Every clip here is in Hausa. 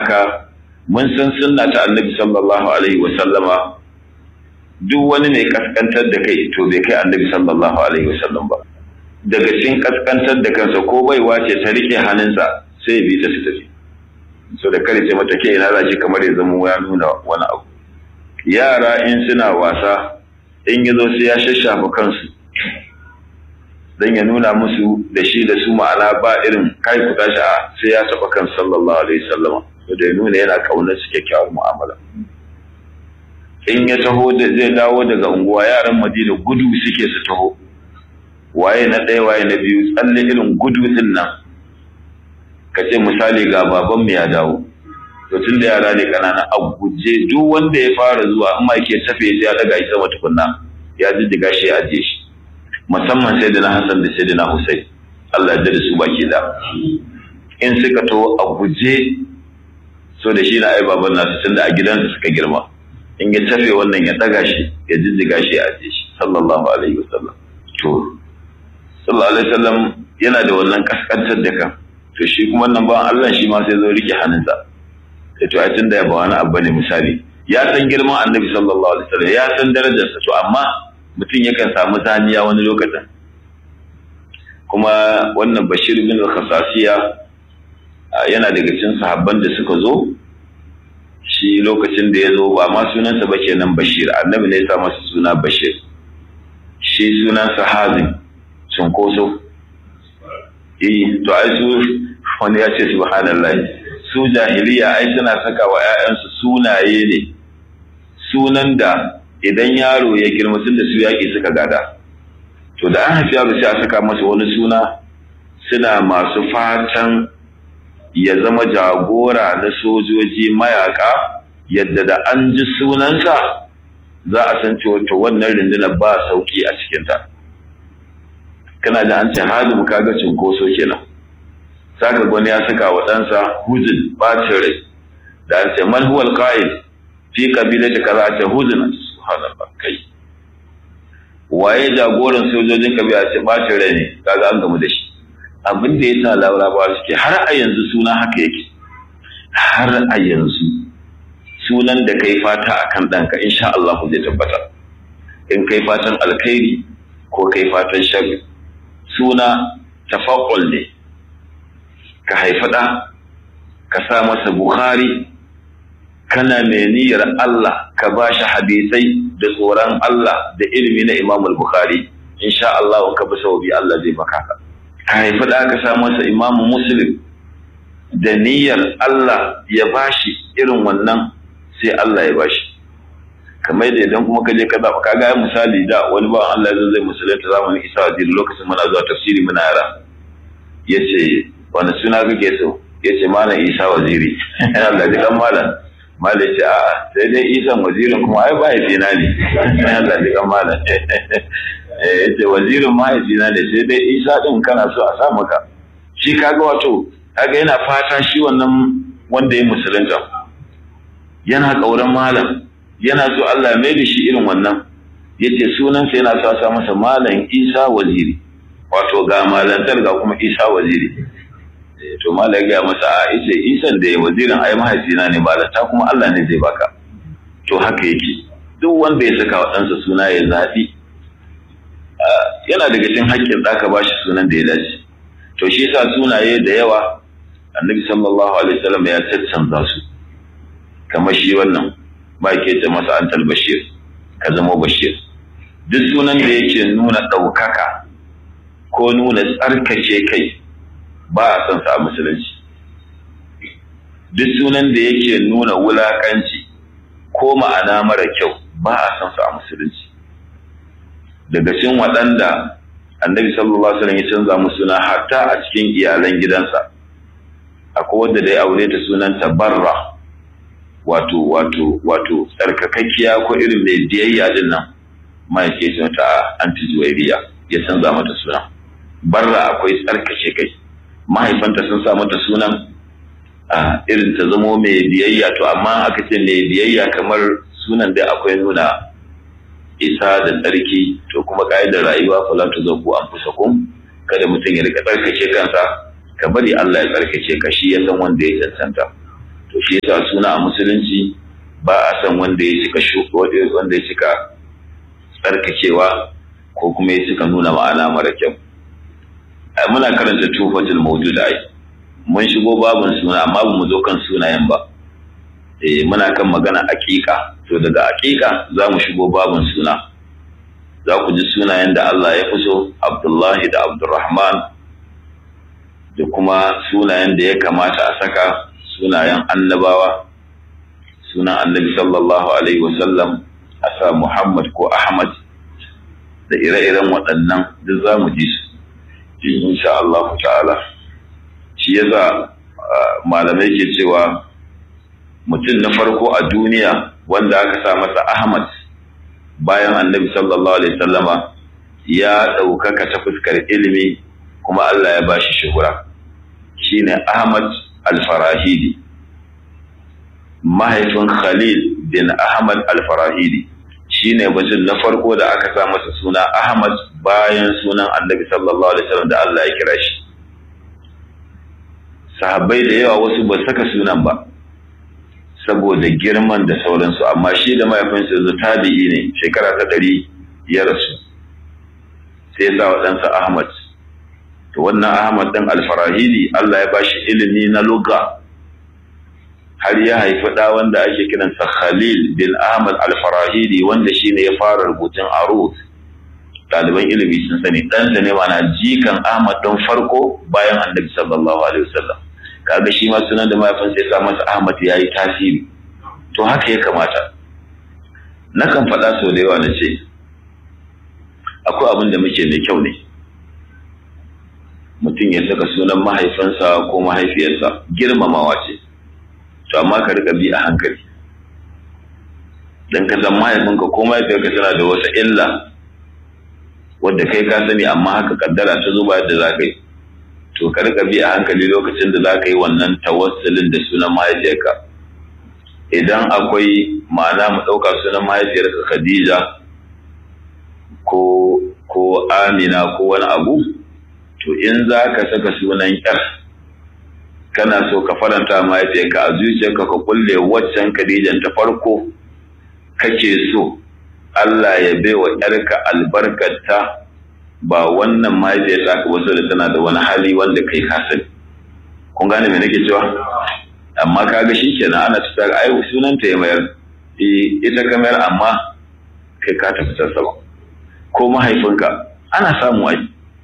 haka mun san sunna ta annabi sallallahu alaihi wa sallama duk wani mai kaskantar da kai to bai kai annabi sallallahu alaihi wa sallam ba daga cikin kaskantar da kansa ko baiwa ce ta rike hannunsa sai ya bi ta su tafi so da kare ce mata ke ina za shi kamar ya zama ya nuna wani abu yara in suna wasa in ya zo sai ya shashafa kansu don ya nuna musu da shi da su ma'ana ba irin kai ku tashi a sai ya taɓa kan sallallahu alaihi sallama so da ya nuna yana ƙaunar su kyakkyawar mu'amala in ya taho da zai dawo daga unguwa yaran madina gudu suke su taho waye na ɗaya waye na biyu tsalle irin gudu din nan ka ce misali ga baban mu ya dawo to tun da yara ne kanana a guje duk wanda ya fara zuwa in ma yake tafe ya daga shi sama tukunna ya jijjiga shi ya ajiye shi musamman sai da na Hassan da sai da na Hussein Allah ya da su baki da in suka to a guje so da shi na ai baban nasu tun da a gidansu suka girma in ya tafe wannan ya daga shi ya jijjiga shi ya ajiye shi sallallahu alaihi wasallam to sallallahu alaihi wasallam yana da wannan kaskantar da kan to shi kuma nan ba Allah shi ma sai zo rike hannunsa sai to ai tunda ya ba wani abu ne misali ya san girman annabi sallallahu alaihi wasallam ya san darajarsa to amma mutum yakan samu zaniya wani lokacin kuma wannan bashir bin khasasiya yana daga cikin sahabban da suka zo shi lokacin da ya zo ba ma sunansa ba kenan bashir annabi ne ya sa masa suna bashir shi sunansa hazim cunkoso eh to ai su wani ya ce subhanallah su jahiliya ai suna saka wa 'ya'yansu sunaye ne sunan da idan yaro ya girma sun da su yaƙi suka gada to da an haifi yaro sai a saka masa wani suna suna masu fatan ya zama jagora na sojoji mayaka yadda da an ji sunansa za a san cewa to wannan rundunar ba sauki a cikinta kana da an ce hadu kaga cinkoso kenan saka gwani ya saka wa ɗansa huzun bacin rai da an ce man huwal qa'id fi qabilati kaza ta huzun subhanallah kai waye jagoran sojojin kabila ce bacin rai ne kaga an gamu da shi abin da yasa laura ba suke har a yanzu suna haka yake har a yanzu sunan da kai fata akan ɗanka insha Allah zai tabbata in kai fatan alkhairi ko kai fatan sharri suna tafaqul ne ka haifi ɗa ka sa masa bukhari kana mai niyyar Allah ka ba shi hadisai da tsoron Allah da ilimi na Imam Bukhari insha Allah ka bi saubi Allah zai baka ka ka haifi da ka sa masa Imam Muslim da niyyar Allah ya bashi irin wannan sai Allah ya bashi kamar da idan kuma ka je ka zaɓa ka ga misali da wani ba Allah zai zai musulunta zamanin Isa wa lokacin muna zuwa tafsiri muna yara yace wani suna kake so yace malam Isa waziri Allah ji kan malam mala ce a sai dai isan wazirin kuma ai mahaifina ne Allah ji kan mala ya ce wazirin mahaifina ne sai dai isa din kana so a sa maka shi kaga wato kaga yana fata shi wannan wanda ya musulunta yana kauran malam yana so Allah mai da shi irin wannan yace sunansa yana so a sa masa malam isa waziri wato ga malantar ga kuma isa waziri to malai ga masa a yace isan da ya wazirin ai mahaifina ne malanta kuma Allah ne zai baka to haka yake duk wanda ya saka waɗansa suna ya zaɓi yana daga cikin haƙƙin ɗaka ba shi sunan da ya dace to shi yasa sunaye da yawa annabi sallallahu alaihi wasallam ya caccanza su kamar shi wannan ba ke ce masa antal bashir ka zama bashir duk sunan da yake nuna ɗaukaka ko nuna tsarkake kai ba a son sa a musulunci duk sunan da yake nuna wulakanci ko ma'ana mara kyau ba a son sa a musulunci daga cikin waɗanda annabi sallallahu alaihi wasallam ya canza musu suna hatta a cikin iyalan gidansa akwai wanda da ya aure ta sunanta barra wato wato wato tsarkakakkiya ko irin mai biyayya din nan ma yake ce mata anti zuwairiya ya canza mata suna barra akwai tsarkake kai mahaifanta sun sa mata sunan a irin ta zamo mai biyayya to amma aka ce mai biyayya kamar sunan da akwai nuna isa da tsarki to kuma ka'idar rayuwa fala tu zaku an fusakum kada mutum ya rika tsarkake kansa ka bari Allah ya tsarkake ka shi ya san wanda ya cancanta to shi yasa suna a musulunci ba a san wanda ya cika wanda ya cika tsarkakewa ko kuma ya cika nuna ma'ana mara kyau muna karanta tufatul mawjud ai mun shigo babun suna amma ba mu zo kan sunayen ba eh muna kan magana aqiqa to daga aqiqa za mu shigo babun suna za ku ji sunayen da Allah ya so Abdullahi da Abdurrahman da kuma sunayen da ya kamata a saka sunayen annabawa sunan annabi sallallahu alaihi wasallam a sa Muhammad ko Ahmad da ire-iren waɗannan duk za mu ji su insha Allah ta'ala shi yasa malamai ke cewa mutum na farko a duniya wanda aka sa masa Ahmad bayan annabi sallallahu alaihi sallama ya ɗaukaka ta fuskar ilimi kuma Allah ya bashi shuhura shine Ahmad al-Farahidi mahaifin Khalil bin Ahmad al-Farahidi shine mutum na farko da aka sa masa suna Ahmad bayan sunan annabi sallallahu alaihi wasallam da Allah ya kira shi sahabbai da yawa wasu ba saka sunan ba saboda girman da sauransu amma shi da mahaifinsa yanzu tabi'i ne shekara ta ɗari ya rasu sai ya sa wa ɗansa Ahmad to wannan Ahmad ɗin alfarahidi Allah ya ba shi ilimi na lugha har ya haifi ɗa wanda ake kiransa Khalil bin Ahmad alfarahidi wanda shi ne ya fara rubutun arut ɗaliban ilimi sun sani ɗansa ne mana jikan Ahmad ɗin farko bayan annabi sallallahu alaihi wasallam kaga shi ma sunan da mahaifinsa ya sa masa Ahmad ya yi tasiri to haka ya kamata nakan faɗa sau da yawa na ce akwai abin da muke mai kyau ne mutum ya saka sunan mahaifinsa ko mahaifiyarsa girmamawa ce to amma ka rika bi a hankali dan ka san mahaifinka ko mahaifiyarka tana da wata illa wadda kai ka sani amma haka kaddara ta zuba yadda za ka yi to ka rika bi a hankali lokacin da za ka yi wannan tawassulin da sunan mahaifiyarka idan akwai ma'ana mu ɗauka sunan mahaifiyarka khadija ko ko amina ko wani abu to in za ka saka sunan yar kana so ka faranta mahaifiyarka a zuciyarka ka kulle waccan khadijan ta farko kake so Allah ya baiwa yarka albarkata ba wannan mahaifiyar ta ka wasu da tana da wani hali wanda kai ka sani kun gane me nake cewa amma kaga shikenan ana ta ai sunan ta ya mayar ita ka mayar amma kai ka tafi sama ko mahaifinka ana samu ai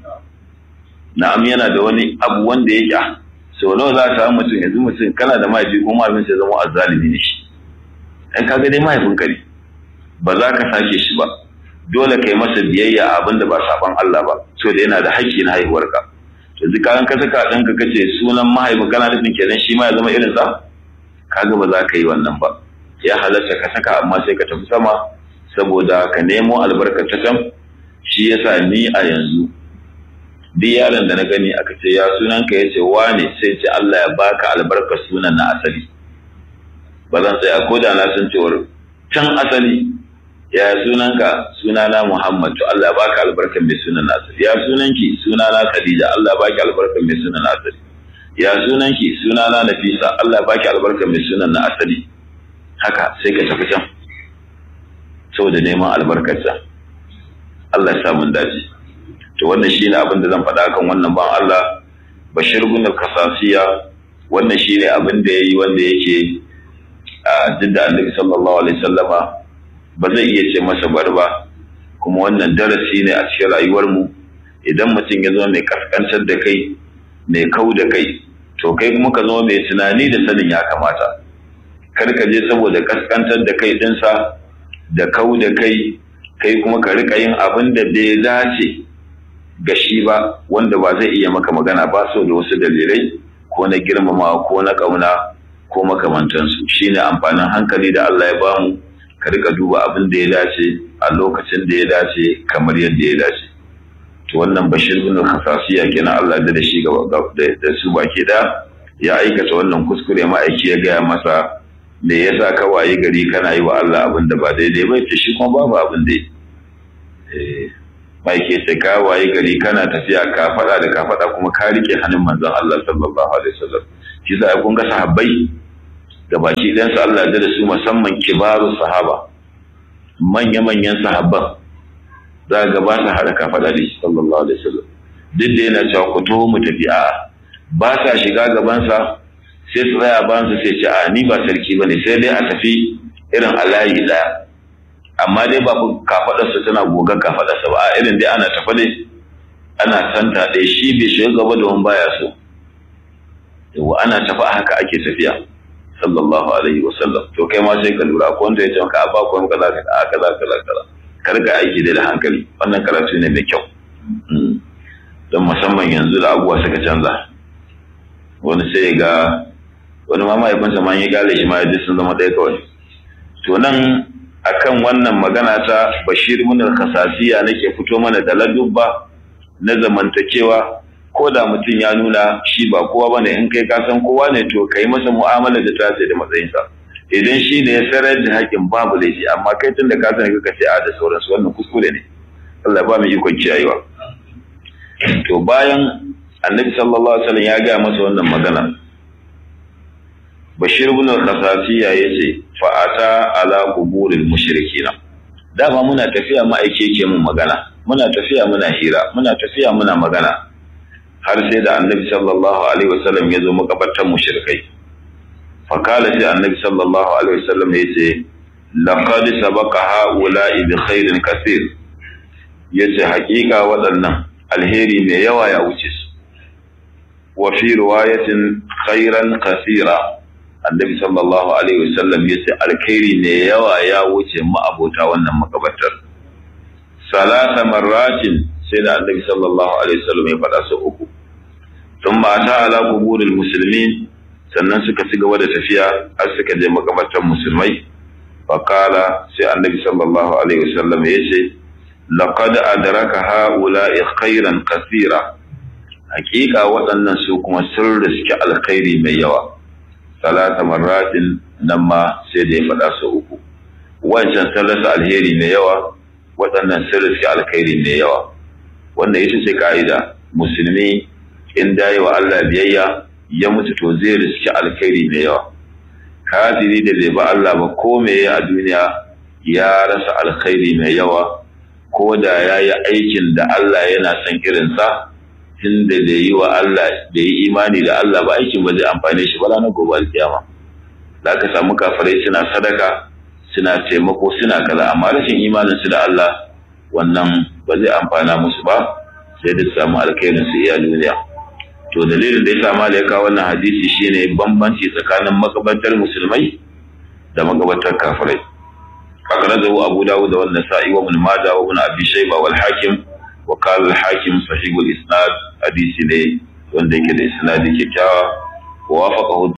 na'am yana da wani abu wanda ya kya sau nawa za ka samu mutum yanzu mutum kana da mahaifi ko mahaifin sai zama azzalimi ne shi ai kaga dai mahaifinka ne ba za ka sake shi ba dole kai masa biyayya abin da ba saban Allah ba so da yana da haƙƙi na haihuwarka to duk kan ka saka ɗanka kace sunan mahaifin kana nufin kenan shi ma ya zama irin sa kaga ba za ka yi wannan ba ya halatta ka saka amma sai ka tafi sama saboda ka nemo albarkar ta can shi yasa ni a yanzu duk yaron da na gani aka ce ya sunan ka yace wane sai ce Allah ya baka albarkar sunan na asali ba zan tsaya ko da na san cewar can asali ya sunanka sunana Muhammad to Allah ya baka albarkar mai sunan asali ya sunanki sunana Khadija Allah ya baki albarkar mai sunan asali ya sunanki sunana Nafisa Allah ya baki albarkar mai sunan na asali haka sai ka tafi can saboda neman albarkarsa Allah ya samu dace to wannan shine abin da zan faɗa kan wannan ban Allah Bashir bin Kasasiya wannan shine abin da yayi wanda yake a jidda Annabi sallallahu alaihi wasallama ba zai iya ce masa bari ba kuma wannan darasi ne a cikin rayuwar mu idan mutum ya zama mai kaskantar da kai mai kau da kai to kai kuma ka zama mai tunani da sanin ya kamata kar ka je saboda kaskantar da kai dinsa da kau da kai kai kuma ka rika yin abin da bai dace ga shi ba wanda ba zai iya maka magana ba so da wasu dalilai ko na girmama ko na kauna ko makamantansu shine amfanin hankali da Allah ya bamu ka rika duba abin da ya dace a lokacin da ya dace kamar yadda ya dace to wannan bashir bin khasasiya kenan Allah da shi gaba da su baki da ya aikata wannan kuskure ma'aiki ya gaya masa me yasa ka waye gari kana yi wa Allah abin da ba daidai ba ce shi kuma babu abin da eh ma'aiki ce ka waye gari kana tafiya ka faɗa da ka faɗa kuma ka rike hannun manzon Allah sallallahu alaihi wasallam shi sa kun ga sahabbai gabaki ɗansu Allah da su musamman kibaru sahaba manya-manyan sahabban za ga ba sa haɗa kafaɗa da shi sallallahu alaihi wasallam duk da yana cewa ku taho mu tafi a ba sa shiga gabansa sai su tsaya bayansa sai ce a ni ba sarki ba ne sai dai a tafi irin alayi ɗaya amma dai ba kafaɗarsa tana goga kafaɗarsa ba a irin dai ana tafa ne ana santa ɗaya shi bai shiga gaba da wani baya so yawa ana tafa haka ake tafiya sallallahu alaihi wa sallam to kai ma sai ka lura ko wanda ya ce maka a ba ku kaza kaza kaza kaza kaza kar ka aiki da hankali wannan karatu ne mai kyau don musamman yanzu da abubuwa suka canza wani sai ga wani ma mahaifinsa ma ya gale shi ma ya sun zama ɗaya kawai to nan akan wannan magana ta bashir min khasasiya nake fito mana da ladubba na zamantakewa ko da mutum ya nuna shi ba kowa bane in kai ka san kowa ne to kai masa mu'amala da ta da matsayinsa idan shi ne ya sarar da haƙin babu laifi amma kai tun da ka sani ka ce a da sauransu wannan kuskure ne Allah ba mu ikon kiyayewa to bayan annabi sallallahu alaihi wasallam ya ga masa wannan magana bashir ibn al-khasasiya yace fa ata ala quburil mushrikina dama muna tafiya ma'aike ke mun magana muna tafiya muna hira muna tafiya muna magana har sai da annabi sallallahu alaihi wasallam ya zo makabartan mushrikai fa kala sai annabi sallallahu alaihi wasallam yace laqad sabaqa haula'i bi khairin kaseer yace hakika waɗannan alheri mai yawa ya wuce su wa fi riwayatin khairan kasira annabi sallallahu alaihi wasallam yace alkhairi mai yawa ya wuce mu abota wannan makabartar salasa marratin sai da annabi sallallahu alaihi wasallam ya faɗa su uku tun ba ta ala kuburil muslimin sannan suka ci gaba da tafiya har suka je makabartar musulmai faqala sai annabi sallallahu alaihi wasallam yace laqad adraka haula'i khairan kathira hakika waɗannan su kuma sun riski alkhairi mai yawa salata marratin nan ma sai da ya faɗa su uku wancan sun rasa alheri mai yawa waɗannan sun riski alkhairi mai yawa wannan ita ce ka'ida musulmi in dai wa Allah biyayya ya mutu to zai riski alkhairi mai yawa kafiri da bai ba Allah ba ko me a duniya ya rasa alkhairi mai yawa ko da ya yi aikin da Allah yana son irinsa tunda da yi wa Allah da yi imani da Allah ba aikin ba zai amfane shi ba ranar gobe alkiyama za ka samu kafirai suna sadaka suna taimako suna kaza amma rashin imanin su da Allah wannan ba zai amfana musu ba sai da samu alkhairin su iya duniya to dalilin da ya sa malaika wannan hadisi shine bambanci tsakanin makabartar musulmai da makabartar kafirai أخرجه أبو داود والنسائي وابن ماجه وابن أبي شيبة والحاكم وقال الحاكم صحيح الإسناد حديث لي وندك الإسناد كتاب ووافقه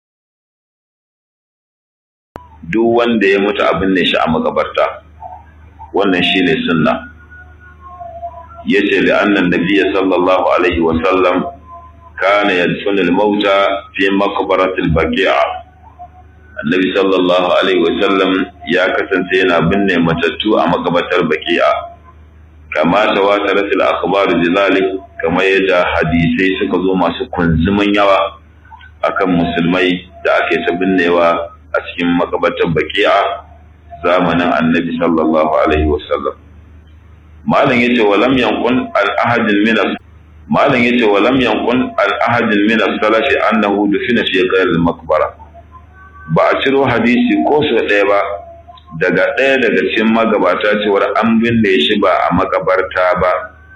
duk wanda ya mutu abin ne shi a makabarta wannan shine sunna yace li annan nabiyyi sallallahu alaihi wa sallam kana yadfunu al-mauta fi maqbarati al-baqi'a annabi sallallahu alaihi wasallam ya kasance yana binne matattu a makabatar baki'a kama tawatarat al-akhbar bizalik kama yadda hadisai suka zo masu kunzumin yawa akan musulmai da ake ta binnewa a cikin makabatar baki'a zamanin annabi sallallahu alaihi wasallam malam yace walam yankun al-ahadin min malam yace walam yankun al-ahadin min as-salaf annahu dufina fi ghayr al-maqbara ba a ciro hadisi ko sau ɗaya ba daga ɗaya daga cikin magabata cewar an binne shi ba a makabarta ba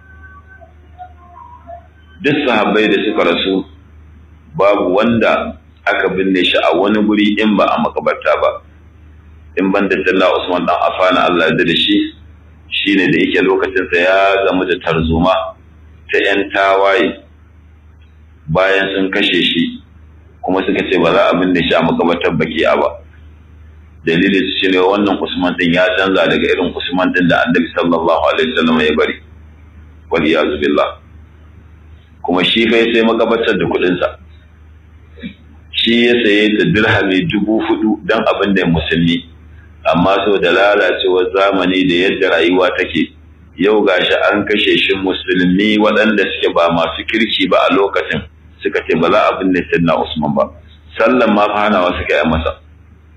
duk sahabbai da suka rasu babu wanda aka binne shi a wani guri in ba a makabarta ba in ban da talla usman dan afana Allah da shi shine da yake lokacinsa ya gamu da tarzoma ta 'yan tawaye bayan sun kashe shi kuma suka ce ba za a binne shi a makabartar bakiya ba dalilin shi ne wannan usman din ya canza daga irin usman din da annabi sallallahu alaihi wasallam ya bari wal iyazu billah kuma shi fa sai makabartar da kudin sa shi ya saye ta dirhami dubu hudu dan abin da musulmi amma so da lalacewar zamani da yadda rayuwa take yau gashi an kashe shi musulmi waɗanda suke ba masu kirki ba a lokacin suka ce ba za a binne sayyidina Usman ba sallan ma fa hanawa suka yi masa